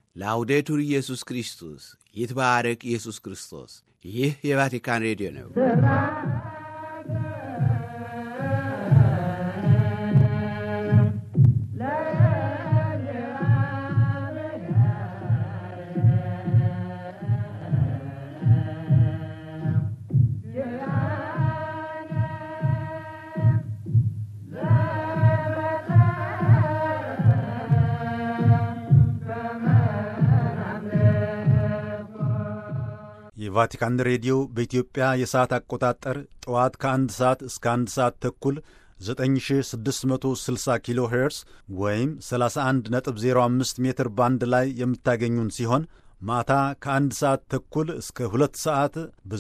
ላውዴቱር ኢየሱስ ክርስቶስ ይትባረክ ኢየሱስ ክርስቶስ። ይህ የቫቲካን ሬዲዮ ነው። የቫቲካን ሬዲዮ በኢትዮጵያ የሰዓት አቆጣጠር ጠዋት ከአንድ ሰዓት እስከ አንድ ሰዓት ተኩል 9660 ኪሎ ሄርስ ወይም 31.05 ሜትር ባንድ ላይ የምታገኙን ሲሆን ማታ ከአንድ ሰዓት ተኩል እስከ ሁለት ሰዓት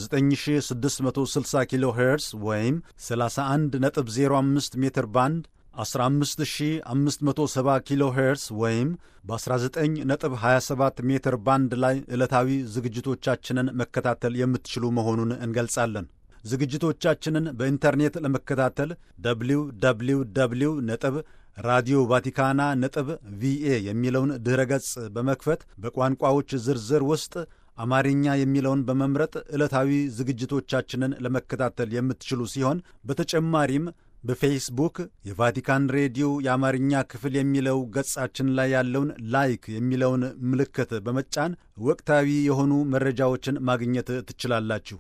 በ9660 ኪሎ ሄርስ ወይም 31.05 ሜትር ባንድ 15570 ኪሎ ሄርስ ወይም በ19.27 ሜትር ባንድ ላይ ዕለታዊ ዝግጅቶቻችንን መከታተል የምትችሉ መሆኑን እንገልጻለን። ዝግጅቶቻችንን በኢንተርኔት ለመከታተል ደብሊው ደብሊው ደብሊው ነጥብ ራዲዮ ቫቲካና ነጥብ ቪኤ የሚለውን ድኅረ ገጽ በመክፈት በቋንቋዎች ዝርዝር ውስጥ አማርኛ የሚለውን በመምረጥ ዕለታዊ ዝግጅቶቻችንን ለመከታተል የምትችሉ ሲሆን በተጨማሪም በፌስቡክ የቫቲካን ሬዲዮ የአማርኛ ክፍል የሚለው ገጻችን ላይ ያለውን ላይክ የሚለውን ምልክት በመጫን ወቅታዊ የሆኑ መረጃዎችን ማግኘት ትችላላችሁ።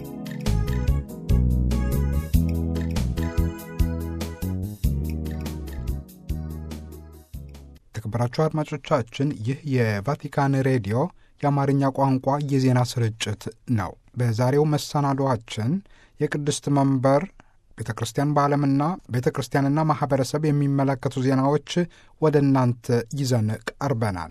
የተከበራችሁ አድማጮቻችን ይህ የቫቲካን ሬዲዮ የአማርኛ ቋንቋ የዜና ስርጭት ነው። በዛሬው መሰናዶአችን የቅድስት መንበር ቤተ ክርስቲያን በዓለምና ቤተ ክርስቲያንና ማኅበረሰብ የሚመለከቱ ዜናዎች ወደ እናንተ ይዘን ቀርበናል።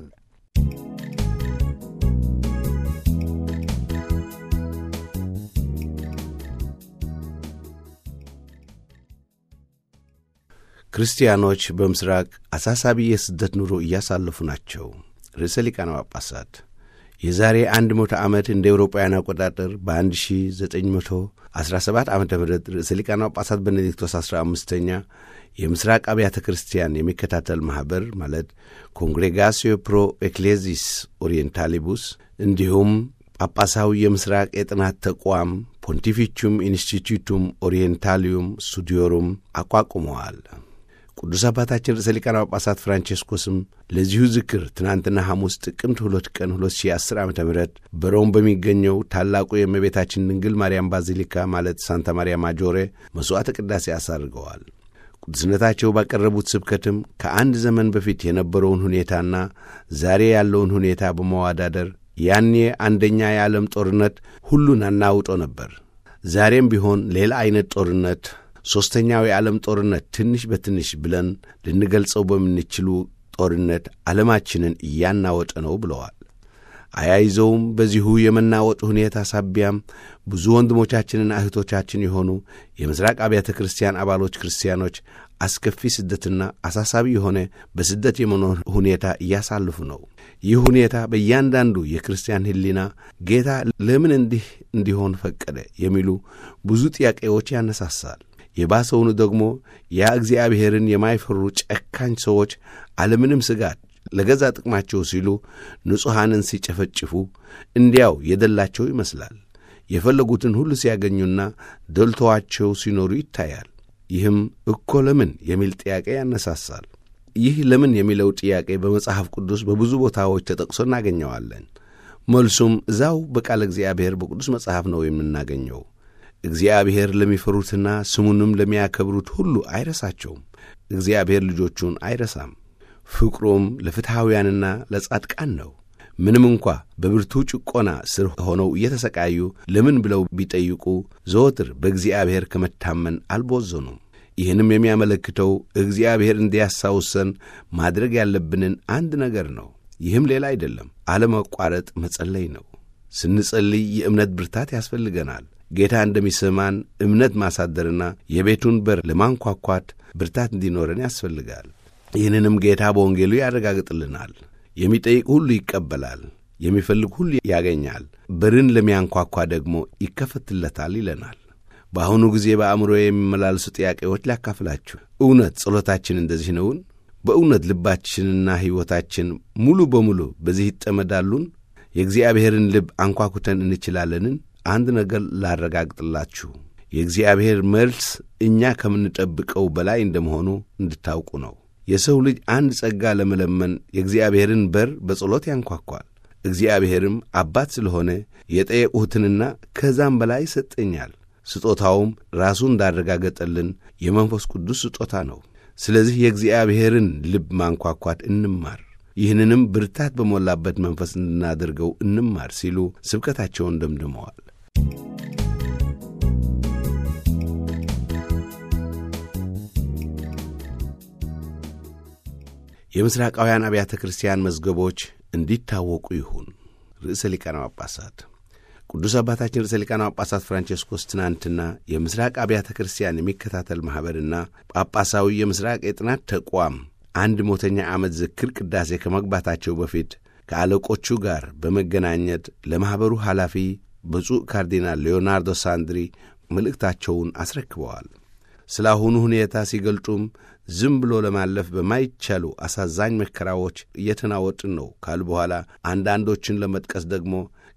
ክርስቲያኖች በምስራቅ አሳሳቢ የስደት ኑሮ እያሳለፉ ናቸው። ርዕሰ ሊቃነ ጳጳሳት የዛሬ አንድ መቶ ዓመት እንደ ኤውሮጳውያን አቆጣጠር በ1917 ዓ ም ርዕሰ ሊቃነ ጳጳሳት ቤኔዲክቶስ 15ኛ የምስራቅ አብያተ ክርስቲያን የሚከታተል ማኅበር ማለት ኮንግሬጋሲዮ ፕሮ ኤክሌዚስ ኦሪየንታሊቡስ እንዲሁም ጳጳሳዊ የምስራቅ የጥናት ተቋም ፖንቲፊቹም ኢንስቲቱቱም ኦሪየንታሊዩም ስቱዲዮሩም አቋቁመዋል። ቅዱስ አባታችን ርዕሰ ሊቃነ ጳጳሳት ፍራንቼስኮስም ለዚሁ ዝክር ትናንትና ሐሙስ ጥቅምት ሁለት ቀን 2010 ዓ ም በሮም በሚገኘው ታላቁ የእመቤታችን ድንግል ማርያም ባዚሊካ ማለት ሳንታ ማርያ ማጆሬ መሥዋዕተ ቅዳሴ አሳርገዋል። ቅዱስነታቸው ባቀረቡት ስብከትም ከአንድ ዘመን በፊት የነበረውን ሁኔታና ዛሬ ያለውን ሁኔታ በመዋዳደር ያኔ አንደኛ የዓለም ጦርነት ሁሉን አናውጦ ነበር። ዛሬም ቢሆን ሌላ ዐይነት ጦርነት ሦስተኛው የዓለም ጦርነት ትንሽ በትንሽ ብለን ልንገልጸው በምንችሉ ጦርነት ዓለማችንን እያናወጠ ነው ብለዋል። አያይዘውም በዚሁ የመናወጥ ሁኔታ ሳቢያም ብዙ ወንድሞቻችንና እህቶቻችን የሆኑ የምሥራቅ አብያተ ክርስቲያን አባሎች ክርስቲያኖች አስከፊ ስደትና አሳሳቢ የሆነ በስደት የመኖር ሁኔታ እያሳልፉ ነው። ይህ ሁኔታ በእያንዳንዱ የክርስቲያን ሕሊና ጌታ ለምን እንዲህ እንዲሆን ፈቀደ የሚሉ ብዙ ጥያቄዎች ያነሳሳል። የባሰውኑ ደግሞ ያ እግዚአብሔርን የማይፈሩ ጨካኝ ሰዎች አለምንም ስጋት ለገዛ ጥቅማቸው ሲሉ ንጹሐንን ሲጨፈጭፉ እንዲያው የደላቸው ይመስላል። የፈለጉትን ሁሉ ሲያገኙና ደልተዋቸው ሲኖሩ ይታያል። ይህም እኮ ለምን የሚል ጥያቄ ያነሳሳል። ይህ ለምን የሚለው ጥያቄ በመጽሐፍ ቅዱስ በብዙ ቦታዎች ተጠቅሶ እናገኘዋለን። መልሱም እዛው በቃለ እግዚአብሔር በቅዱስ መጽሐፍ ነው የምናገኘው። እግዚአብሔር ለሚፈሩትና ስሙንም ለሚያከብሩት ሁሉ አይረሳቸውም። እግዚአብሔር ልጆቹን አይረሳም። ፍቅሩም ለፍትሐውያንና ለጻድቃን ነው። ምንም እንኳ በብርቱ ጭቆና ስር ሆነው እየተሰቃዩ ለምን ብለው ቢጠይቁ ዘወትር በእግዚአብሔር ከመታመን አልቦዘኑም። ይህንም የሚያመለክተው እግዚአብሔር እንዲያስታውሰን ማድረግ ያለብንን አንድ ነገር ነው። ይህም ሌላ አይደለም፣ አለመቋረጥ መጸለይ ነው። ስንጸልይ የእምነት ብርታት ያስፈልገናል። ጌታ እንደሚሰማን እምነት ማሳደርና የቤቱን በር ለማንኳኳት ብርታት እንዲኖረን ያስፈልጋል። ይህንንም ጌታ በወንጌሉ ያረጋግጥልናል። የሚጠይቅ ሁሉ ይቀበላል፣ የሚፈልግ ሁሉ ያገኛል፣ በርን ለሚያንኳኳ ደግሞ ይከፈትለታል ይለናል። በአሁኑ ጊዜ በአእምሮ የሚመላለሱ ጥያቄዎች ሊያካፍላችሁ። እውነት ጸሎታችን እንደዚህ ነውን? በእውነት ልባችንና ሕይወታችን ሙሉ በሙሉ በዚህ ይጠመዳሉን? የእግዚአብሔርን ልብ አንኳኩተን እንችላለንን? አንድ ነገር ላረጋግጥላችሁ፣ የእግዚአብሔር መልስ እኛ ከምንጠብቀው በላይ እንደመሆኑ እንድታውቁ ነው። የሰው ልጅ አንድ ጸጋ ለመለመን የእግዚአብሔርን በር በጸሎት ያንኳኳል። እግዚአብሔርም አባት ስለሆነ የጠየቁትንና ከዛም በላይ ይሰጠኛል። ስጦታውም ራሱ እንዳረጋገጠልን የመንፈስ ቅዱስ ስጦታ ነው። ስለዚህ የእግዚአብሔርን ልብ ማንኳኳት እንማር፣ ይህንንም ብርታት በሞላበት መንፈስ እንድናደርገው እንማር ሲሉ ስብከታቸውን ደምድመዋል። የምሥራቃውያን አብያተ ክርስቲያን መዝገቦች እንዲታወቁ ይሁን። ርዕሰ ሊቃነ ጳጳሳት ቅዱስ አባታችን ርዕሰ ሊቃነ ጳጳሳት ፍራንቼስኮስ ትናንትና የምሥራቅ አብያተ ክርስቲያን የሚከታተል ማኅበርና ጳጳሳዊ የምሥራቅ የጥናት ተቋም አንድ ሞተኛ ዓመት ዝክር ቅዳሴ ከመግባታቸው በፊት ከአለቆቹ ጋር በመገናኘት ለማኅበሩ ኃላፊ ብፁዕ ካርዲናል ሌዮናርዶ ሳንድሪ መልእክታቸውን አስረክበዋል። ስለ አሁኑ ሁኔታ ሲገልጡም ዝም ብሎ ለማለፍ በማይቻሉ አሳዛኝ መከራዎች እየተናወጥን ነው ካሉ በኋላ አንዳንዶችን ለመጥቀስ ደግሞ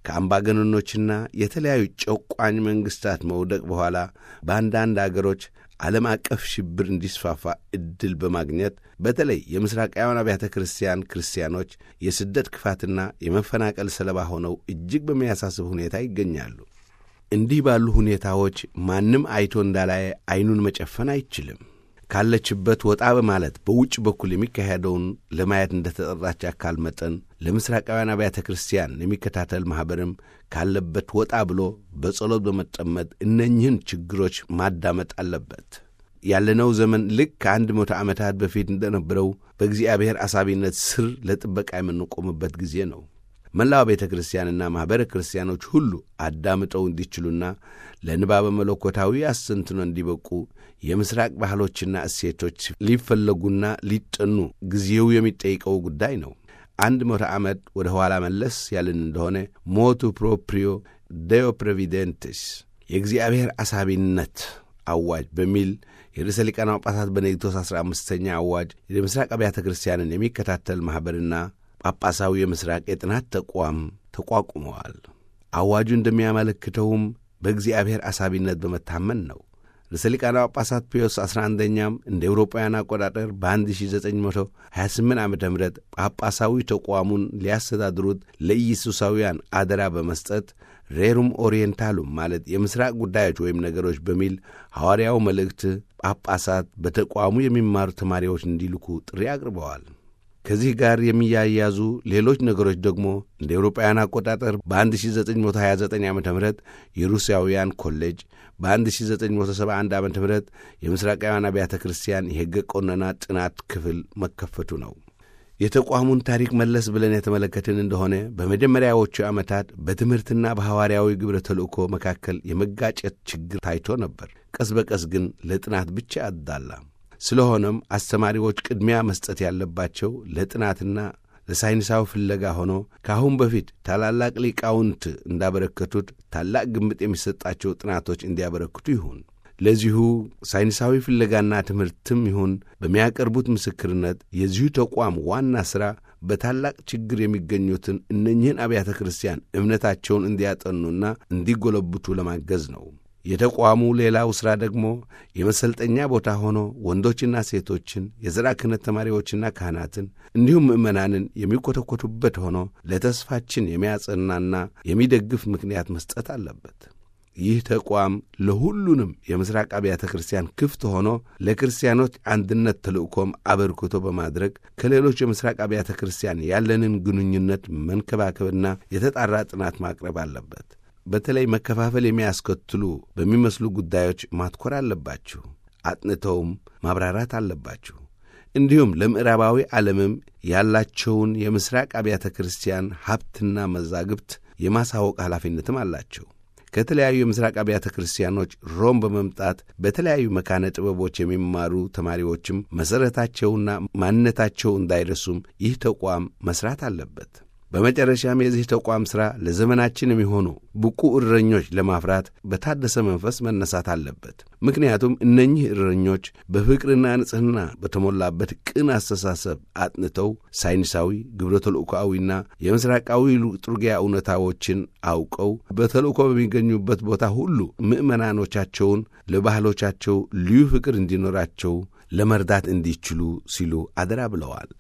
ከአምባገነኖችና የተለያዩ ጨቋኝ መንግሥታት መውደቅ በኋላ በአንዳንድ አገሮች ዓለም አቀፍ ሽብር እንዲስፋፋ ዕድል በማግኘት በተለይ የምሥራቃውያን አብያተ ክርስቲያን ክርስቲያኖች የስደት ክፋትና የመፈናቀል ሰለባ ሆነው እጅግ በሚያሳስብ ሁኔታ ይገኛሉ። እንዲህ ባሉ ሁኔታዎች ማንም አይቶ እንዳላየ ዐይኑን መጨፈን አይችልም። ካለችበት ወጣ በማለት በውጭ በኩል የሚካሄደውን ለማየት እንደ ተጠራች አካል መጠን ለምሥራቃውያን አብያተ ክርስቲያን የሚከታተል ማኅበርም ካለበት ወጣ ብሎ በጸሎት በመጠመድ እነኝህን ችግሮች ማዳመጥ አለበት። ያለነው ዘመን ልክ ከአንድ መቶ ዓመታት በፊት እንደነበረው በእግዚአብሔር አሳቢነት ስር ለጥበቃ የምንቆምበት ጊዜ ነው። መላው ቤተ ክርስቲያንና ማኅበረ ክርስቲያኖች ሁሉ አዳምጠው እንዲችሉና ለንባበ መለኮታዊ አስተንትኖ እንዲበቁ የምሥራቅ ባህሎችና እሴቶች ሊፈለጉና ሊጠኑ ጊዜው የሚጠይቀው ጉዳይ ነው። አንድ መቶ ዓመት ወደ ኋላ መለስ ያልን እንደሆነ ሞቱ ፕሮፕሪዮ ዴዮ ፕሬቪደንትስ የእግዚአብሔር አሳቢነት አዋጅ በሚል የርዕሰ ሊቃነ ጳጳሳት ቤኔዲክቶስ አሥራ አምስተኛ አዋጅ የምሥራቅ አብያተ ክርስቲያንን የሚከታተል ማኅበርና ጳጳሳዊ የምሥራቅ የጥናት ተቋም ተቋቁመዋል። አዋጁ እንደሚያመለክተውም በእግዚአብሔር አሳቢነት በመታመን ነው። ርዕሰ ሊቃነ ጳጳሳት ፒዮስ 11ኛም እንደ ኤውሮጳውያን አቆጣጠር በ1928 ዓ ም ጳጳሳዊ ተቋሙን ሊያስተዳድሩት ለኢየሱሳውያን አደራ በመስጠት ሬሩም ኦሪየንታሉም ማለት የምሥራቅ ጉዳዮች ወይም ነገሮች በሚል ሐዋርያው መልእክት ጳጳሳት በተቋሙ የሚማሩ ተማሪዎች እንዲልኩ ጥሪ አቅርበዋል። ከዚህ ጋር የሚያያዙ ሌሎች ነገሮች ደግሞ እንደ ኤውሮጳውያን አቆጣጠር በ1929 ዓ ም የሩሲያውያን ኮሌጅ በ1971 ዓ ም የምሥራቃውያን አብያተ ክርስቲያን የሕገ ቆነና ጥናት ክፍል መከፈቱ ነው። የተቋሙን ታሪክ መለስ ብለን የተመለከትን እንደሆነ በመጀመሪያዎቹ ዓመታት በትምህርትና በሐዋርያዊ ግብረ ተልእኮ መካከል የመጋጨት ችግር ታይቶ ነበር። ቀስ በቀስ ግን ለጥናት ብቻ አዳላ። ስለሆነም አስተማሪዎች ቅድሚያ መስጠት ያለባቸው ለጥናትና ለሳይንሳዊ ፍለጋ ሆኖ ከአሁን በፊት ታላላቅ ሊቃውንት እንዳበረከቱት ታላቅ ግምት የሚሰጣቸው ጥናቶች እንዲያበረክቱ ይሁን። ለዚሁ ሳይንሳዊ ፍለጋና ትምህርትም ይሁን በሚያቀርቡት ምስክርነት የዚሁ ተቋም ዋና ሥራ በታላቅ ችግር የሚገኙትን እነኝህን አብያተ ክርስቲያን እምነታቸውን እንዲያጠኑና እንዲጎለብቱ ለማገዝ ነው። የተቋሙ ሌላው ሥራ ደግሞ የመሰልጠኛ ቦታ ሆኖ ወንዶችና ሴቶችን የዘራ ክህነት ተማሪዎችና ካህናትን እንዲሁም ምዕመናንን የሚኮተኮቱበት ሆኖ ለተስፋችን የሚያጸናና የሚደግፍ ምክንያት መስጠት አለበት። ይህ ተቋም ለሁሉንም የምሥራቅ አብያተ ክርስቲያን ክፍት ሆኖ ለክርስቲያኖች አንድነት ተልእኮም አበርክቶ በማድረግ ከሌሎች የምሥራቅ አብያተ ክርስቲያን ያለንን ግንኙነት መንከባከብና የተጣራ ጥናት ማቅረብ አለበት። በተለይ መከፋፈል የሚያስከትሉ በሚመስሉ ጉዳዮች ማትኮር አለባችሁ። አጥንተውም ማብራራት አለባችሁ። እንዲሁም ለምዕራባዊ ዓለምም ያላቸውን የምሥራቅ አብያተ ክርስቲያን ሀብትና መዛግብት የማሳወቅ ኃላፊነትም አላቸው። ከተለያዩ የምሥራቅ አብያተ ክርስቲያኖች ሮም በመምጣት በተለያዩ መካነ ጥበቦች የሚማሩ ተማሪዎችም መሠረታቸውና ማንነታቸው እንዳይረሱም ይህ ተቋም መሥራት አለበት። በመጨረሻም የዚህ ተቋም ሥራ ለዘመናችን የሚሆኑ ብቁ እረኞች ለማፍራት በታደሰ መንፈስ መነሳት አለበት። ምክንያቱም እነኚህ እረኞች በፍቅርና ንጽሕና በተሞላበት ቅን አስተሳሰብ አጥንተው ሳይንሳዊ፣ ግብረ ተልእኮአዊና የምስራቃዊ ጥሩጊያ እውነታዎችን አውቀው በተልእኮ በሚገኙበት ቦታ ሁሉ ምዕመናኖቻቸውን ለባህሎቻቸው ልዩ ፍቅር እንዲኖራቸው ለመርዳት እንዲችሉ ሲሉ አደራ ብለዋል።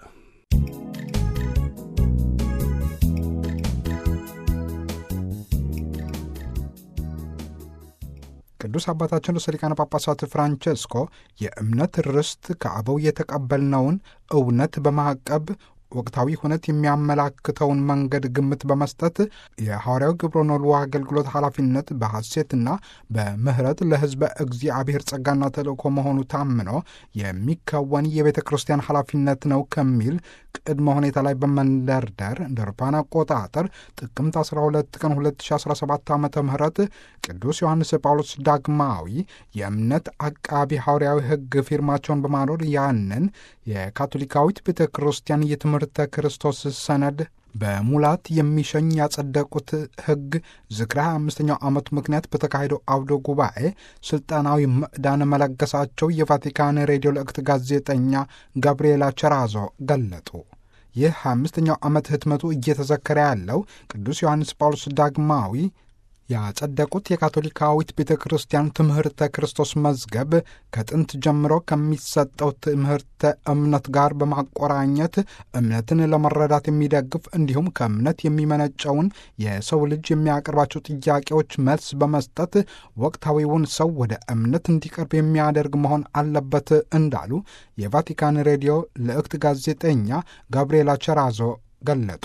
ቅዱስ አባታችን ርዕሰ ሊቃነ ጳጳሳት ፍራንቸስኮ የእምነት ርስት ከአበው የተቀበልነውን እውነት በማዕቀብ ወቅታዊ ሁነት የሚያመላክተውን መንገድ ግምት በመስጠት የሐዋርያው ግብረ ኖልዎ አገልግሎት ኃላፊነት በሐሴትና በምህረት ለሕዝበ እግዚአብሔር ጸጋና ተልእኮ መሆኑ ታምኖ የሚከወን የቤተ ክርስቲያን ኃላፊነት ነው ከሚል ቅድመ ሁኔታ ላይ በመንደርደር እንደ አውሮፓውያን አቆጣጠር ጥቅምት 12 ቀን 2017 ዓ ም ቅዱስ ዮሐንስ ጳውሎስ ዳግማዊ የእምነት አቃቢ ሐዋርያዊ ሕግ ፊርማቸውን በማኖር ያንን የካቶሊካዊት ቤተ ክርስቲያን የትምህርተ ክርስቶስ ሰነድ በሙላት የሚሸኝ ያጸደቁት ሕግ ዝክረ 25ኛው ዓመቱ ምክንያት በተካሄደው አውደ ጉባኤ ሥልጣናዊ ምዕዳን መለገሳቸው የቫቲካን ሬዲዮ ልእክት ጋዜጠኛ ጋብርኤላ ቸራዞ ገለጡ። ይህ 25ኛው ዓመት ህትመቱ እየተዘከረ ያለው ቅዱስ ዮሐንስ ጳውሎስ ዳግማዊ ያጸደቁት የካቶሊካዊት ቤተ ክርስቲያን ትምህርተ ክርስቶስ መዝገብ ከጥንት ጀምሮ ከሚሰጠው ትምህርተ እምነት ጋር በማቆራኘት እምነትን ለመረዳት የሚደግፍ እንዲሁም ከእምነት የሚመነጨውን የሰው ልጅ የሚያቀርባቸው ጥያቄዎች መልስ በመስጠት ወቅታዊውን ሰው ወደ እምነት እንዲቀርብ የሚያደርግ መሆን አለበት እንዳሉ የቫቲካን ሬዲዮ ልእክት ጋዜጠኛ ጋብርኤላ ቸራዞ ገለጡ።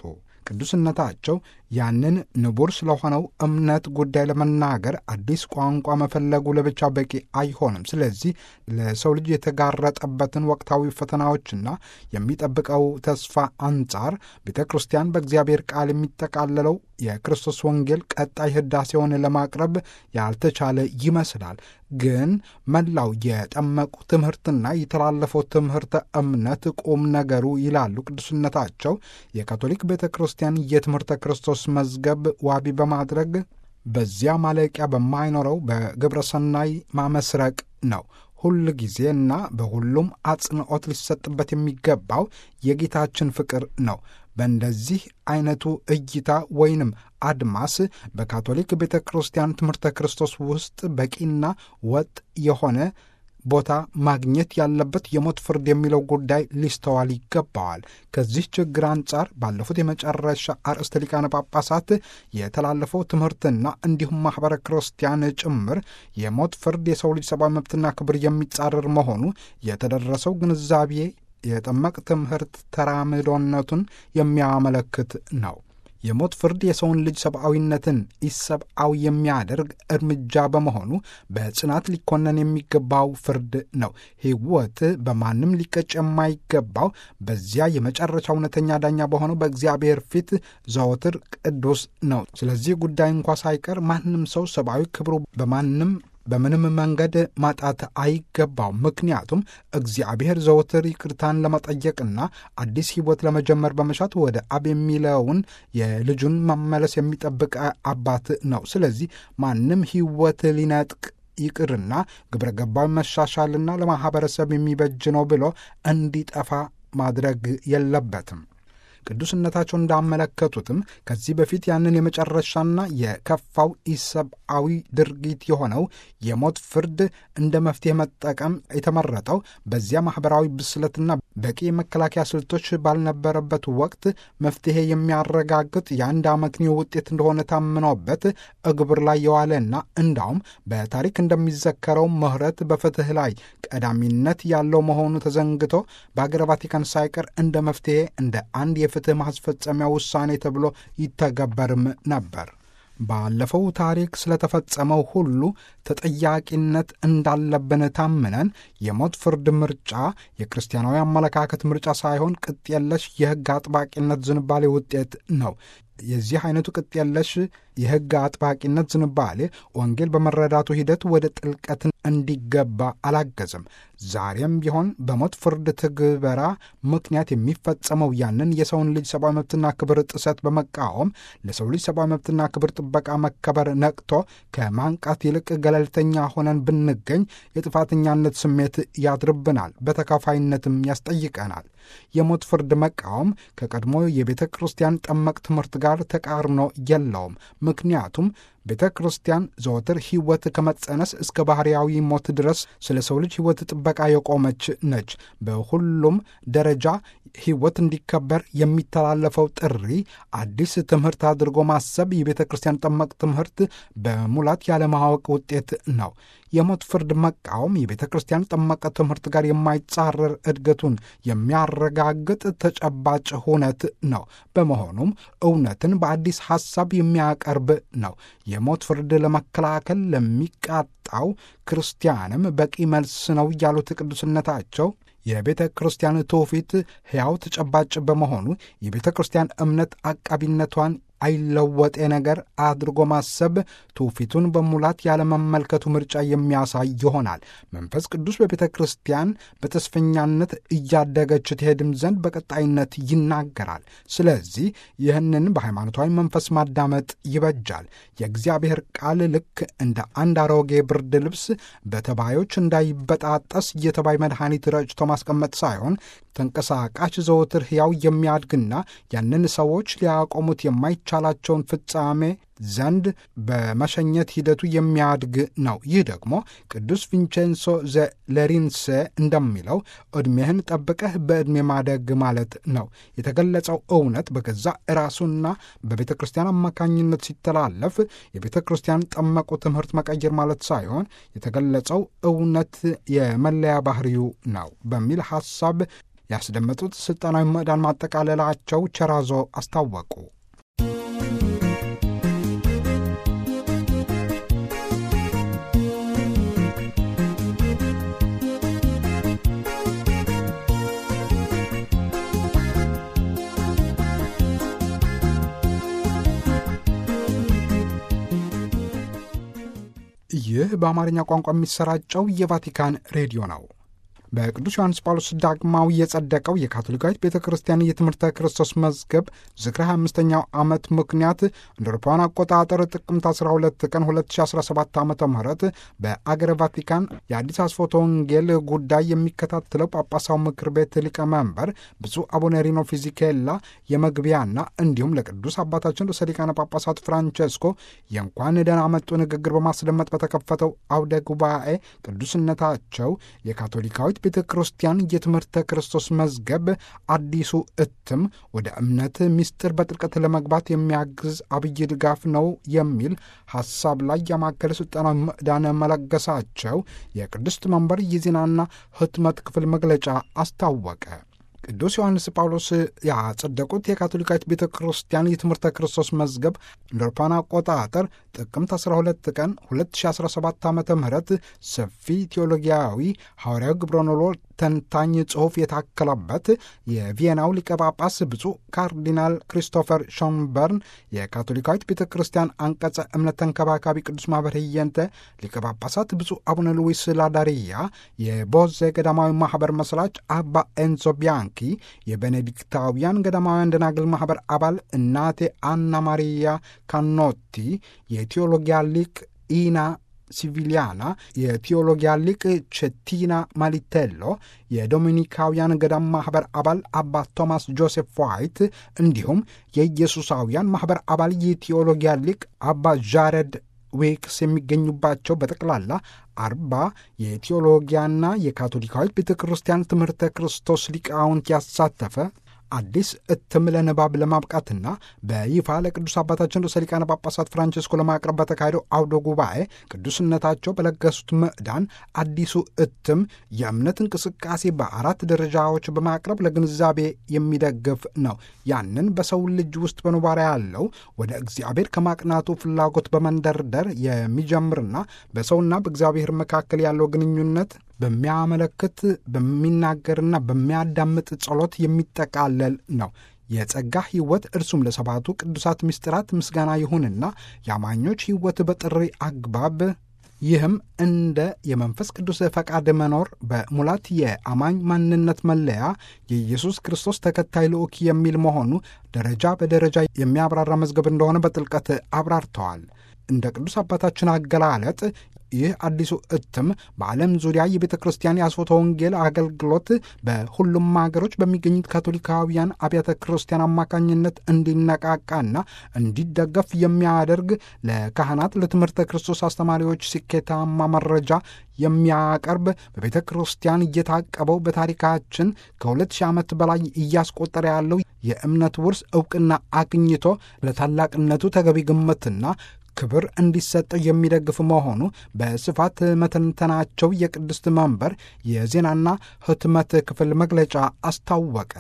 ቅዱስነታቸው ያንን ንቡር ስለሆነው እምነት ጉዳይ ለመናገር አዲስ ቋንቋ መፈለጉ ለብቻ በቂ አይሆንም። ስለዚህ ለሰው ልጅ የተጋረጠበትን ወቅታዊ ፈተናዎችና የሚጠብቀው ተስፋ አንጻር ቤተ ክርስቲያን በእግዚአብሔር ቃል የሚጠቃለለው የክርስቶስ ወንጌል ቀጣይ ህዳሴውን ለማቅረብ ያልተቻለ ይመስላል። ግን መላው የጠመቁ ትምህርትና የተላለፈው ትምህርተ እምነት ቁም ነገሩ ይላሉ ቅዱስነታቸው የካቶሊክ ቤተ ክርስቲያን የትምህርተ ክርስቶስ መዝገብ ዋቢ በማድረግ በዚያ ማለቂያ በማይኖረው በግብረ ሰናይ ማመስረቅ ነው። ሁል ጊዜና በሁሉም አጽንዖት ሊሰጥበት የሚገባው የጌታችን ፍቅር ነው። በእንደዚህ አይነቱ እይታ ወይንም አድማስ በካቶሊክ ቤተ ክርስቲያን ትምህርተ ክርስቶስ ውስጥ በቂና ወጥ የሆነ ቦታ ማግኘት ያለበት የሞት ፍርድ የሚለው ጉዳይ ሊስተዋል ይገባዋል። ከዚህ ችግር አንጻር ባለፉት የመጨረሻ አርእስተ ሊቃነ ጳጳሳት የተላለፈው ትምህርትና እንዲሁም ማኅበረ ክርስቲያን ጭምር የሞት ፍርድ የሰው ልጅ ሰብአዊ መብትና ክብር የሚጻረር መሆኑ የተደረሰው ግንዛቤ የጠመቅ ትምህርት ተራምዶነቱን የሚያመለክት ነው። የሞት ፍርድ የሰውን ልጅ ሰብአዊነትን ኢሰብአዊ የሚያደርግ እርምጃ በመሆኑ በጽናት ሊኮነን የሚገባው ፍርድ ነው። ሕይወት በማንም ሊቀጭ የማይገባው በዚያ የመጨረሻ እውነተኛ ዳኛ በሆነው በእግዚአብሔር ፊት ዘወትር ቅዱስ ነው። ስለዚህ ጉዳይ እንኳ ሳይቀር ማንም ሰው ሰብአዊ ክብሩ በማንም በምንም መንገድ ማጣት አይገባው። ምክንያቱም እግዚአብሔር ዘወትር ይቅርታን ለመጠየቅና አዲስ ሕይወት ለመጀመር በመሻት ወደ አብ የሚለውን የልጁን መመለስ የሚጠብቅ አባት ነው። ስለዚህ ማንም ሕይወት ሊነጥቅ ይቅርና ግብረ ገባዊ መሻሻልና ለማኅበረሰብ የሚበጅ ነው ብሎ እንዲጠፋ ማድረግ የለበትም። ቅዱስነታቸው እንዳመለከቱትም ከዚህ በፊት ያንን የመጨረሻና የከፋው ኢሰብአዊ ድርጊት የሆነው የሞት ፍርድ እንደ መፍትሄ መጠቀም የተመረጠው በዚያ ማኅበራዊ ብስለትና በቂ የመከላከያ ስልቶች ባልነበረበት ወቅት መፍትሄ የሚያረጋግጥ የአንድ አመክንዮ ውጤት እንደሆነ ታምኖበት እግብር ላይ የዋለና እንዳውም በታሪክ እንደሚዘከረው ምሕረት በፍትህ ላይ ቀዳሚነት ያለው መሆኑ ተዘንግቶ በአገረ ቫቲካን ሳይቀር እንደ መፍትሄ እንደ አንድ የፍትህ ማስፈጸሚያ ውሳኔ ተብሎ ይተገበርም ነበር። ባለፈው ታሪክ ስለተፈጸመው ሁሉ ተጠያቂነት እንዳለብን ታምነን የሞት ፍርድ ምርጫ የክርስቲያናዊ አመለካከት ምርጫ ሳይሆን ቅጥ የለሽ የሕግ አጥባቂነት ዝንባሌ ውጤት ነው። የዚህ አይነቱ ቅጥ የለሽ የሕግ አጥባቂነት ዝንባሌ ወንጌል በመረዳቱ ሂደት ወደ ጥልቀትን እንዲገባ አላገዘም። ዛሬም ቢሆን በሞት ፍርድ ትግበራ ምክንያት የሚፈጸመው ያንን የሰውን ልጅ ሰብአዊ መብትና ክብር ጥሰት በመቃወም ለሰው ልጅ ሰብአዊ መብትና ክብር ጥበቃ መከበር ነቅቶ ከማንቃት ይልቅ ገለልተኛ ሆነን ብንገኝ የጥፋተኛነት ስሜት ያድርብናል፣ በተካፋይነትም ያስጠይቀናል። የሞት ፍርድ መቃወም ከቀድሞ የቤተ ክርስቲያን ጠመቅ ትምህርት ጋር ተቃርኖ የለውም። ምክንያቱም ቤተ ክርስቲያን ዘወትር ሕይወት ከመጸነስ እስከ ባሕርያዊ ሞት ድረስ ስለ ሰው ልጅ ሕይወት ጥበቃ የቆመች ነች። በሁሉም ደረጃ ሕይወት እንዲከበር የሚተላለፈው ጥሪ አዲስ ትምህርት አድርጎ ማሰብ የቤተ ክርስቲያን ጠመቅ ትምህርት በሙላት ያለማወቅ ውጤት ነው። የሞት ፍርድ መቃወም የቤተ ክርስቲያን ጠመቀ ትምህርት ጋር የማይጻረር እድገቱን የሚያረጋግጥ ተጨባጭ ሁነት ነው። በመሆኑም እውነትን በአዲስ ሐሳብ የሚያቀርብ ነው። የሞት ፍርድ ለመከላከል ለሚቃጣው ክርስቲያንም በቂ መልስ ነው ያሉት ቅዱስነታቸው የቤተ ክርስቲያን ትውፊት ሕያው ተጨባጭ በመሆኑ የቤተ ክርስቲያን እምነት አቃቢነቷን አይለወጤ ነገር አድርጎ ማሰብ ትውፊቱን በሙላት ያለመመልከቱ ምርጫ የሚያሳይ ይሆናል። መንፈስ ቅዱስ በቤተ ክርስቲያን በተስፈኛነት እያደገች ትሄድም ዘንድ በቀጣይነት ይናገራል። ስለዚህ ይህንን በሃይማኖታዊ መንፈስ ማዳመጥ ይበጃል። የእግዚአብሔር ቃል ልክ እንደ አንድ አሮጌ ብርድ ልብስ በተባዮች እንዳይበጣጠስ የተባይ መድኃኒት ረጭቶ ማስቀመጥ ሳይሆን ተንቀሳቃሽ ዘወትር ሕያው የሚያድግና ያንን ሰዎች ሊያቆሙት የማይቻላቸውን ፍጻሜ ዘንድ በመሸኘት ሂደቱ የሚያድግ ነው። ይህ ደግሞ ቅዱስ ቪንቼንሶ ዘሌሪንሴ እንደሚለው ዕድሜህን ጠብቀህ በዕድሜ ማደግ ማለት ነው። የተገለጸው እውነት በገዛ ራሱና በቤተ ክርስቲያን አማካኝነት ሲተላለፍ የቤተ ክርስቲያን ጠመቁ ትምህርት መቀየር ማለት ሳይሆን የተገለጸው እውነት የመለያ ባህሪው ነው በሚል ሐሳብ ያስደመጡት ሥልጣናዊ ምዕዳን ማጠቃለላቸው ቸራዞ አስታወቁ። ይህ በአማርኛ ቋንቋ የሚሰራጨው የቫቲካን ሬዲዮ ነው። በቅዱስ ዮሐንስ ጳውሎስ ዳግማዊ የጸደቀው የካቶሊካዊት ቤተ ክርስቲያን የትምህርተ ክርስቶስ መዝገብ ዝክረ 25ኛው ዓመት ምክንያት እንደ አውሮፓውያን አቆጣጠር ጥቅምት 12 ቀን 2017 ዓ ም በአገረ ቫቲካን የአዲስ አስፎተ ወንጌል ጉዳይ የሚከታተለው ጳጳሳው ምክር ቤት ሊቀመንበር ብፁዕ አቡነ ሪኖ ፊዚኬላ የመግቢያና እንዲሁም ለቅዱስ አባታችን ርዕሰ ሊቃነ ጳጳሳት ፍራንቸስኮ የእንኳን ደህና መጡ ንግግር በማስደመጥ በተከፈተው አውደ ጉባኤ ቅዱስነታቸው የካቶሊካዊት ቤተ ክርስቲያን የትምህርተ ክርስቶስ መዝገብ አዲሱ እትም ወደ እምነት ምስጢር በጥልቀት ለመግባት የሚያግዝ አብይ ድጋፍ ነው የሚል ሐሳብ ላይ ያማከለ ሥልጠናዊ ምዕዳን መለገሳቸው የቅድስት መንበር የዜናና ሕትመት ክፍል መግለጫ አስታወቀ። ቅዱስ ዮሐንስ ጳውሎስ ያጸደቁት የካቶሊካዊት ቤተ ክርስቲያን የትምህርተ ክርስቶስ መዝገብ እንደ አውሮፓውያን አቆጣጠር ጥቅምት 12 ቀን 2017 ዓ ም ሰፊ ቴዎሎጊያዊ ሐዋርያዊ ግብረኖሎ ተንታኝ ጽሑፍ የታከለበት የቪየናው ሊቀ ጳጳስ ብፁዕ ካርዲናል ክሪስቶፈር ሾንበርን የካቶሊካዊት ቤተ ክርስቲያን አንቀጸ እምነት ተንከባካቢ ቅዱስ ማኅበር ህየንተ ሊቀ ጳጳሳት ብፁዕ አቡነ ሉዊስ ላዳሪያ የቦዜ ገዳማዊ ማኅበር መስራች አባ ኤንዞ ቢያንኪ የቤኔዲክታውያን ገዳማውያን ደናግል ማኅበር አባል እናቴ አና ማሪያ ካኖቲ የቴዎሎጊያ ሊቅ ኢና ሲቪሊያና የቴዎሎጊያ ሊቅ ቼቲና ማሊቴሎ የዶሚኒካውያን ገዳም ማኅበር አባል አባ ቶማስ ጆሴፍ ዋይት እንዲሁም የኢየሱሳውያን ማኅበር አባል የቴዎሎጊያ ሊቅ አባ ጃረድ ዌክስ የሚገኙባቸው በጠቅላላ አርባ የቴዎሎጊያና የካቶሊካዊት ቤተ ክርስቲያን ትምህርተ ክርስቶስ ሊቃውንት ያሳተፈ አዲስ እትም ለንባብ ለማብቃትና በይፋ ለቅዱስ አባታችን ርዕሰ ሊቃነ ጳጳሳት ፍራንቸስኮ ለማቅረብ በተካሄደው አውደ ጉባኤ ቅዱስነታቸው በለገሱት ምዕዳን አዲሱ እትም የእምነት እንቅስቃሴ በአራት ደረጃዎች በማቅረብ ለግንዛቤ የሚደግፍ ነው። ያንን በሰው ልጅ ውስጥ በኖባሪያ ያለው ወደ እግዚአብሔር ከማቅናቱ ፍላጎት በመንደርደር የሚጀምርና በሰውና በእግዚአብሔር መካከል ያለው ግንኙነት በሚያመለክት በሚናገርና በሚያዳምጥ ጸሎት የሚጠቃለል ነው። የጸጋ ሕይወት እርሱም ለሰባቱ ቅዱሳት ምስጢራት ምስጋና ይሁንና የአማኞች ሕይወት በጥሪ አግባብ ይህም እንደ የመንፈስ ቅዱስ ፈቃድ መኖር በሙላት የአማኝ ማንነት መለያ የኢየሱስ ክርስቶስ ተከታይ ልዑክ የሚል መሆኑ ደረጃ በደረጃ የሚያብራራ መዝገብ እንደሆነ በጥልቀት አብራርተዋል። እንደ ቅዱስ አባታችን አገላለጥ ይህ አዲሱ እትም በዓለም ዙሪያ የቤተ ክርስቲያን የአስፎተ ወንጌል አገልግሎት በሁሉም ሀገሮች በሚገኙት ካቶሊካውያን አብያተ ክርስቲያን አማካኝነት እንዲነቃቃና እንዲደገፍ የሚያደርግ ለካህናት፣ ለትምህርተ ክርስቶስ አስተማሪዎች ስኬታማ መረጃ የሚያቀርብ በቤተ ክርስቲያን እየታቀበው በታሪካችን ከሁለት ሺህ ዓመት በላይ እያስቆጠረ ያለው የእምነት ውርስ እውቅና አግኝቶ ለታላቅነቱ ተገቢ ግምትና ክብር እንዲሰጠው የሚደግፍ መሆኑ በስፋት መተንተናቸው የቅድስት መንበር የዜናና ሕትመት ክፍል መግለጫ አስታወቀ።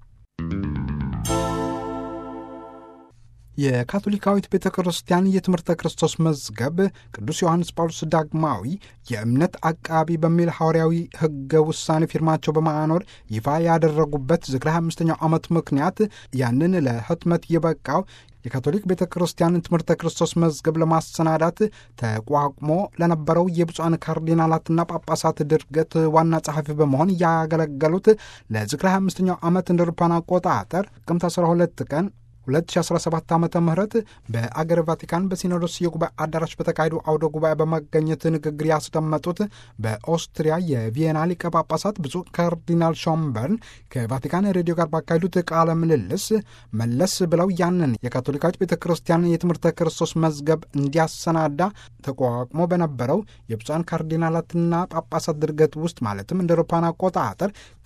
የካቶሊካዊት ቤተ ክርስቲያን የትምህርተ ክርስቶስ መዝገብ ቅዱስ ዮሐንስ ጳውሎስ ዳግማዊ የእምነት አቃቢ በሚል ሐዋርያዊ ሕገ ውሳኔ ፊርማቸው በማኖር ይፋ ያደረጉበት ዝክረ አምስተኛው ዓመት ምክንያት ያንን ለሕትመት የበቃው የካቶሊክ ቤተ ክርስቲያን ትምህርተ ክርስቶስ መዝገብ ለማሰናዳት ተቋቁሞ ለነበረው የብፁዓን ካርዲናላትና ጳጳሳት ድርገት ዋና ጸሐፊ በመሆን ያገለገሉት ለዝክረ 25ኛው ዓመት እንደ አውሮፓውያን አቆጣጠር ጥቅምት 12 ቀን 2017 ዓ ም በአገር ቫቲካን በሲኖዶስ የጉባኤ አዳራሽ በተካሄዱ አውደ ጉባኤ በመገኘት ንግግር ያስደመጡት በኦስትሪያ የቪየና ሊቀ ጳጳሳት ብፁዕ ካርዲናል ሾምበርን ከቫቲካን ሬዲዮ ጋር ባካሄዱት ቃለ ምልልስ መለስ ብለው ያንን የካቶሊካዊት ቤተ ክርስቲያን የትምህርተ ክርስቶስ መዝገብ እንዲያሰናዳ ተቋቁሞ በነበረው የብፁዓን ካርዲናላትና ጳጳሳት ድርገት ውስጥ ማለትም እንደ አውሮፓውያን አቆጣጠር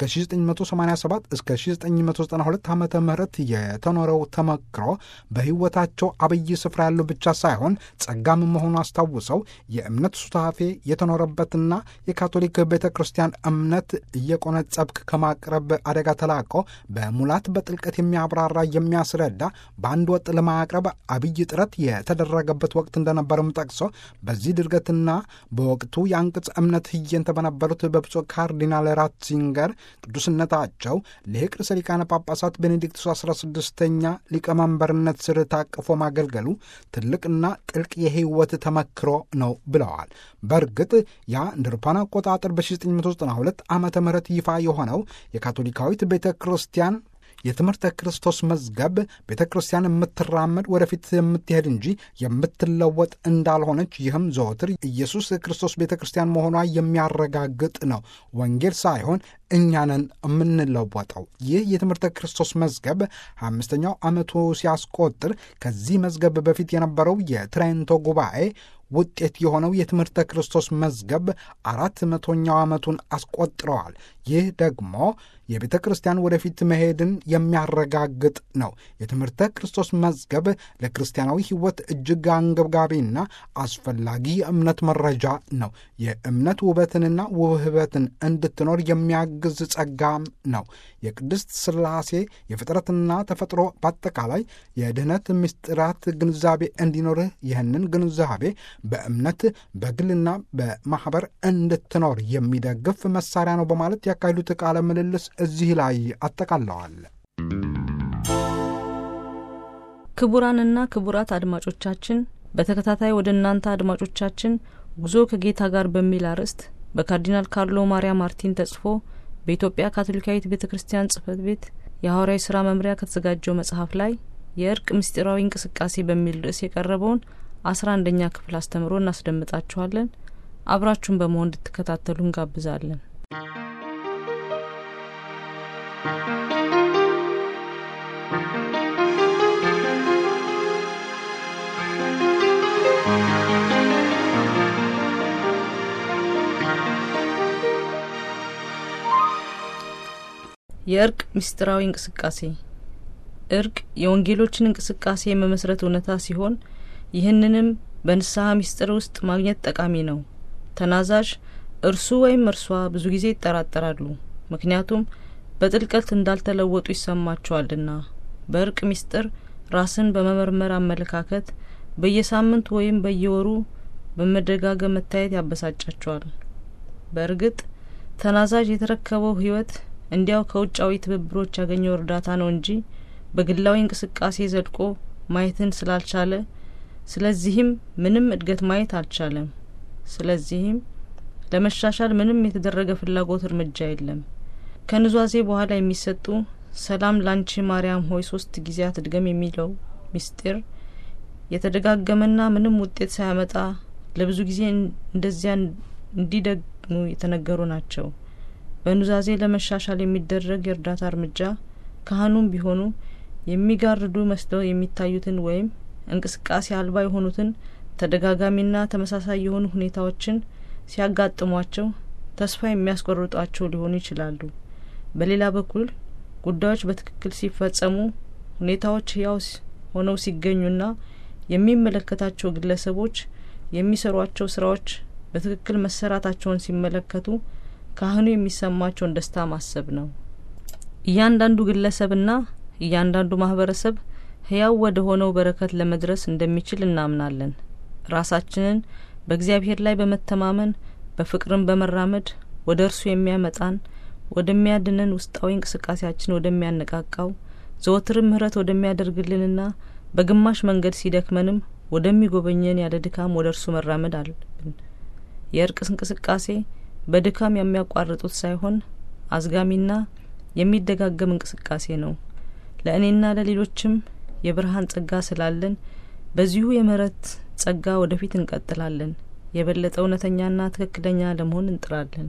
ከ1987 እስከ 1992 ዓ ም የተኖረው ተመክሮ በሕይወታቸው አብይ ስፍራ ያለው ብቻ ሳይሆን ጸጋም መሆኑ አስታውሰው የእምነት ሱታፌ የተኖረበትና የካቶሊክ ቤተ ክርስቲያን እምነት እየቆነጸብክ ከማቅረብ አደጋ ተላቆ በሙላት በጥልቀት የሚያብራራ የሚያስረዳ በአንድ ወጥ ለማቅረብ አብይ ጥረት የተደረገበት ወቅት እንደነበርም ጠቅሶ በዚህ ድርገትና በወቅቱ የአንቅጽ እምነት ህየንተ በነበሩት በብፁዕ ካርዲናል ራትዚንገር ቅዱስነታቸው ሊቅ ርዕሰ ሊቃነ ጳጳሳት ቤኔዲክቱስ 16ኛ ሊቀመንበርነት ስር ታቅፎ ማገልገሉ ትልቅና ጥልቅ የህይወት ተመክሮ ነው ብለዋል። በእርግጥ ያ እንደ አውሮፓውያን አቆጣጠር በ1992 ዓመተ ምህረት ይፋ የሆነው የካቶሊካዊት ቤተ ክርስቲያን የትምህርተ ክርስቶስ መዝገብ ቤተ ክርስቲያን የምትራመድ ወደፊት የምትሄድ እንጂ የምትለወጥ እንዳልሆነች ይህም ዘወትር ኢየሱስ ክርስቶስ ቤተ ክርስቲያን መሆኗ የሚያረጋግጥ ነው። ወንጌል ሳይሆን እኛንን የምንለወጠው። ይህ የትምህርተ ክርስቶስ መዝገብ አምስተኛው ዓመቱ ሲያስቆጥር ከዚህ መዝገብ በፊት የነበረው የትሬንቶ ጉባኤ ውጤት የሆነው የትምህርተ ክርስቶስ መዝገብ አራት መቶኛው ዓመቱን አስቆጥረዋል። ይህ ደግሞ የቤተ ክርስቲያን ወደፊት መሄድን የሚያረጋግጥ ነው። የትምህርተ ክርስቶስ መዝገብ ለክርስቲያናዊ ሕይወት እጅግ አንገብጋቢና አስፈላጊ የእምነት መረጃ ነው። የእምነት ውበትንና ውህበትን እንድትኖር የሚያግዝ ጸጋም ነው። የቅድስት ሥላሴ የፍጥረትና ተፈጥሮ በአጠቃላይ የድኅነት ምስጢራት ግንዛቤ እንዲኖርህ ይህንን ግንዛቤ በእምነት በግልና በማኅበር እንድትኖር የሚደግፍ መሳሪያ ነው በማለት ያካሄዱት ቃለ ምልልስ እዚህ ላይ አጠቃለዋል። ክቡራንና ክቡራት አድማጮቻችን በተከታታይ ወደ እናንተ አድማጮቻችን ጉዞ ከጌታ ጋር በሚል አርዕስት በካርዲናል ካርሎ ማሪያ ማርቲን ተጽፎ በኢትዮጵያ ካቶሊካዊት ቤተ ክርስቲያን ጽሕፈት ቤት የሐዋርያዊ ስራ መምሪያ ከተዘጋጀው መጽሐፍ ላይ የእርቅ ምስጢራዊ እንቅስቃሴ በሚል ርዕስ የቀረበውን አስራ አንደኛ ክፍል አስተምሮ እናስደምጣችኋለን። አብራችሁን በመሆን እንድትከታተሉ እንጋብዛለን። የእርቅ ምስጢራዊ እንቅስቃሴ እርቅ የወንጌሎችን እንቅስቃሴ የመመስረት እውነታ ሲሆን ይህንንም በንስሐ ምስጢር ውስጥ ማግኘት ጠቃሚ ነው። ተናዛዥ እርሱ ወይም እርሷ ብዙ ጊዜ ይጠራጠራሉ፣ ምክንያቱም በጥልቀት እንዳልተለወጡ ይሰማቸዋልና። በእርቅ ምስጢር ራስን በመመርመር አመለካከት በየሳምንቱ ወይም በየወሩ በመደጋገም መታየት ያበሳጫቸዋል። በእርግጥ ተናዛዥ የተረከበው ሕይወት እንዲያው ከውጫዊ ትብብሮች ያገኘው እርዳታ ነው እንጂ በግላዊ እንቅስቃሴ ዘልቆ ማየትን ስላልቻለ ስለዚህም ምንም እድገት ማየት አልቻለም። ስለዚህም ለመሻሻል ምንም የተደረገ ፍላጎት እርምጃ የለም። ከኑዛዜ በኋላ የሚሰጡ ሰላም ላንቺ ማርያም ሆይ ሶስት ጊዜያት እድገም የሚለው ምስጢር የተደጋገመና ምንም ውጤት ሳያመጣ ለብዙ ጊዜ እንደዚያ እንዲደግሙ የተነገሩ ናቸው። በኑዛዜ ለመሻሻል የሚደረግ የእርዳታ እርምጃ ካህኑም ቢሆኑ የሚጋርዱ መስለው የሚታዩትን ወይም እንቅስቃሴ አልባ የሆኑትን ተደጋጋሚና ተመሳሳይ የሆኑ ሁኔታዎችን ሲያጋጥሟቸው ተስፋ የሚያስቆርጧቸው ሊሆኑ ይችላሉ። በሌላ በኩል ጉዳዮች በትክክል ሲፈጸሙ ሁኔታዎች ህያው ሆነው ሲገኙና የሚመለከታቸው ግለሰቦች የሚሰሯቸው ስራዎች በትክክል መሰራታቸውን ሲመለከቱ ካህኑ የሚሰማቸውን ደስታ ማሰብ ነው። እያንዳንዱ ግለሰብና እያንዳንዱ ማህበረሰብ ህያው ወደ ሆነው በረከት ለመድረስ እንደሚችል እናምናለን። ራሳችንን በእግዚአብሔር ላይ በመተማመን በፍቅርን በመራመድ ወደ እርሱ የሚያመጣን ወደሚያድነን ውስጣዊ እንቅስቃሴያችን ወደሚያነቃቃው ዘወትርም ምህረት ወደሚያደርግልንና በግማሽ መንገድ ሲደክመንም ወደሚጎበኘን ያለ ድካም ወደ እርሱ መራመድ አለብን። የእርቅ እንቅስቃሴ በድካም የሚያቋርጡት ሳይሆን አዝጋሚና የሚደጋገም እንቅስቃሴ ነው። ለእኔና ለሌሎችም የብርሃን ጸጋ ስላለን በዚሁ የምህረት ጸጋ ወደፊት እንቀጥላለን። የበለጠ እውነተኛና ትክክለኛ ለመሆን እንጥራለን።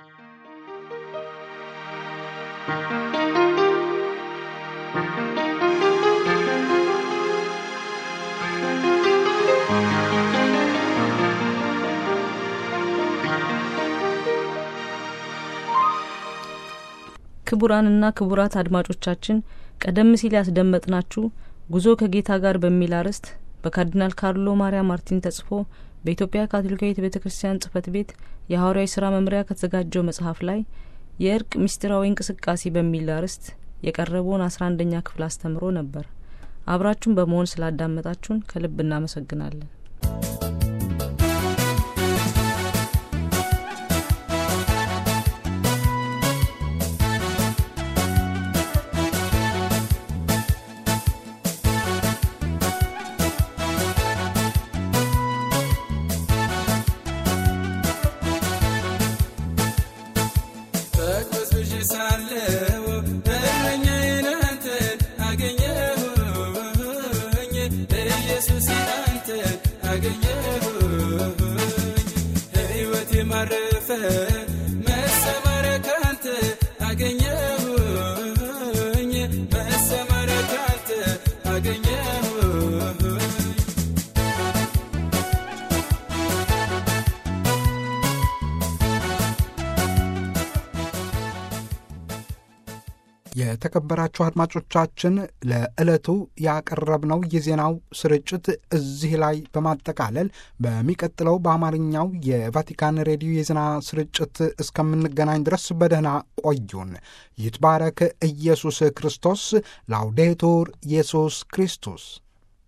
ክቡራንና ክቡራት አድማጮቻችን ቀደም ሲል ያስደመጥናችሁ ጉዞ ከጌታ ጋር በሚል አርዕስት በካርዲናል ካርሎ ማሪያ ማርቲን ተጽፎ በኢትዮጵያ ካቶሊካዊት ቤተ ክርስቲያን ጽህፈት ቤት የሐዋርያዊ ስራ መምሪያ ከተዘጋጀው መጽሐፍ ላይ የእርቅ ምስጢራዊ እንቅስቃሴ በሚል አርዕስት የቀረበውን አስራ አንደኛ ክፍል አስተምሮ ነበር። አብራችሁን በመሆን ስላዳመጣችሁን ከልብ እናመሰግናለን። የተከበራችሁ አድማጮቻችን ለዕለቱ ያቀረብነው የዜናው ስርጭት እዚህ ላይ በማጠቃለል በሚቀጥለው በአማርኛው የቫቲካን ሬዲዮ የዜና ስርጭት እስከምንገናኝ ድረስ በደህና ቆዩን። ይትባረክ ኢየሱስ ክርስቶስ። ላውዴቱር ኢየሱስ ክርስቶስ